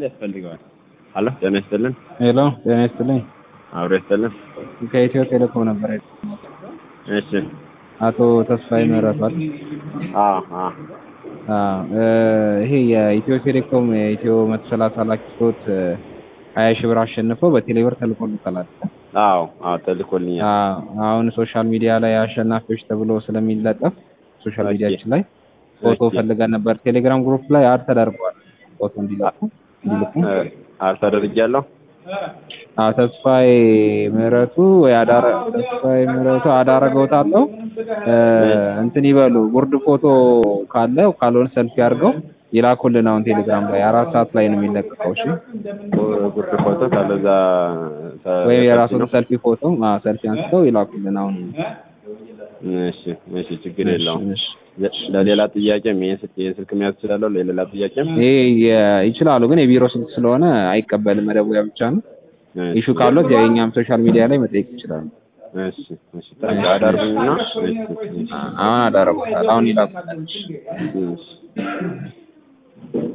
ያስፈልገዋል። አሎ ጤና ይስጥልን። ሄሎ ጤና ይስጥልኝ። አብሮ ይስጥልን። ከኢትዮ ቴሌኮም ነበር። እሺ አቶ ተስፋዬ ምህረቷል። አዎ አዎ ይሄ የኢትዮ ቴሌኮም የኢትዮ መቶ ሰላሳ ላኪ ስሎት ሀያ ሺህ ብር አሸንፈው በቴሌብር ተልኮልታል። አዎ አዎ ተልኮልኛል። አሁን ሶሻል ሚዲያ ላይ አሸናፊዎች ተብሎ ስለሚለጠፍ ሶሻል ሚዲያችን ላይ ፎቶ ፈልገን ነበር። ቴሌግራም ግሩፕ ላይ አድ ተደርጓል። ፎቶ እንዲለቁ እንዲልኩ አልተደርጊያለሁ። አዎ ተስፋዬ ምህረቱ ወይ አዳረ ተስፋዬ ምህረቱ አዳረገውታለሁ እንትን ይበሉ ጉርድ ፎቶ ካለ ካልሆነ ሰልፊ አድርገው ይላኩልን። አሁን ቴሌግራም ላይ አራት ሰዓት ላይ ነው የሚለቀቀው። እሺ ጉርድ ፎቶ ካለዛ ወይም የራሱን ሰልፊ ፎቶ ሰልፊ አንስተው ይላኩልን። አሁን እሺ እሺ ችግር የለውም። ለሌላ ጥያቄም ይሄን ስልክ ይሄን ስልክ መያዝ እችላለሁ። ለሌላ ጥያቄም ይሄ ይችላሉ፣ ግን የቢሮ ስልክ ስለሆነ አይቀበልም። መደወያ ብቻ ነው። ኢሹ ካሉት የኛም ሶሻል ሚዲያ ላይ መጠየቅ ይችላሉ። እሺ እሺ አዳርጉኝና አሁን አዳረጉታል። አሁን ይላኩልን። እሺ